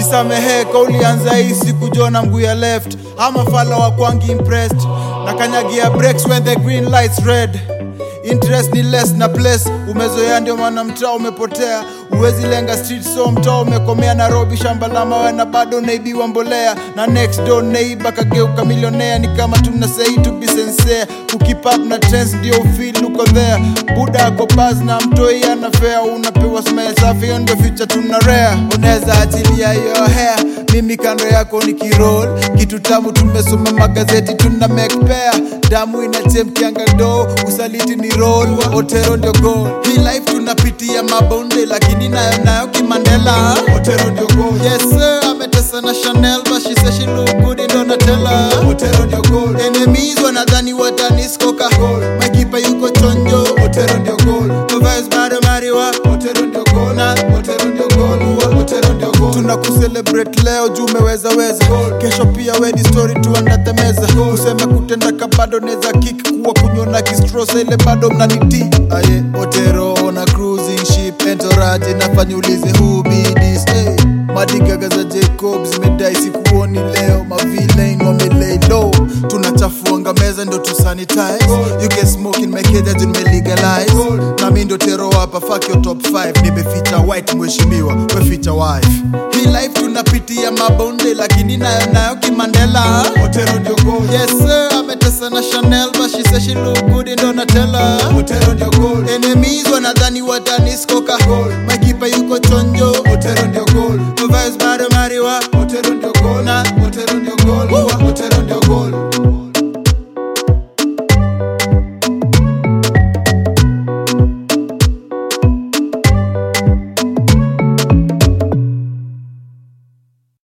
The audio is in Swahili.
jisamehe kaulianza hii siku jona mguu ya left ama fala wa kwangi impressed na kanyagia breaks when the green lights red interest ni less na place umezoea ndio maana mtaa umepotea uwezi lenga street so mtaa umekomea nairobi shamba la mawe na bado naibiwa mbolea na next door neighbor kageuka milionea ni kama tuna say to be sincere kukip up na trends ndio ufeel uko there buda ako baz na mtoi anafea unapewa smile safi hiyo ndio future tuna rare unaweza achilia hiyo hair mimi kando yako ni kirol kitu tamu tumesoma magazeti tuna make pair damu inachemkianga do usaliti ni roll otero ndio goal hii life tunapitia mabonde lakini nayo nayo kimandela otero ndio goal yes sir ametesa na chanel but she says she look good in donatella otero ndio goal enemies wanadhani wataniskoka makipa yuko chonjo otero ndio goal Covers bado mariwa otero ndio goal na otero ndio goal otero ndio goal tuna kucelebrate leo juu umeweza weza kesho pia we ni story tuandate meza useme kutenda ka bado neza kick kuwa kunyona kistrosa ile bado mnaniti aye otero na cruising ship entourage nafanya ulize who be this hey. madigaga za jacob zimedai sikuoni leo mavilain wamelay low tunachafuanga meza ndo tusanitize you can smoke in my cage nimelegalize nami ndo tero hapa fuck your top 5 nimeficha white mheshimiwa weficha wife hii life tunapitia mabonde lakini nayo nayo kimandela otero ndio goal yes sir ametesa na chanel but she says she look good in donatella otero ndio goal enemies wanadhani wataniskoka makipa yuko chonjo otero ndio goal Vibes bado mariwa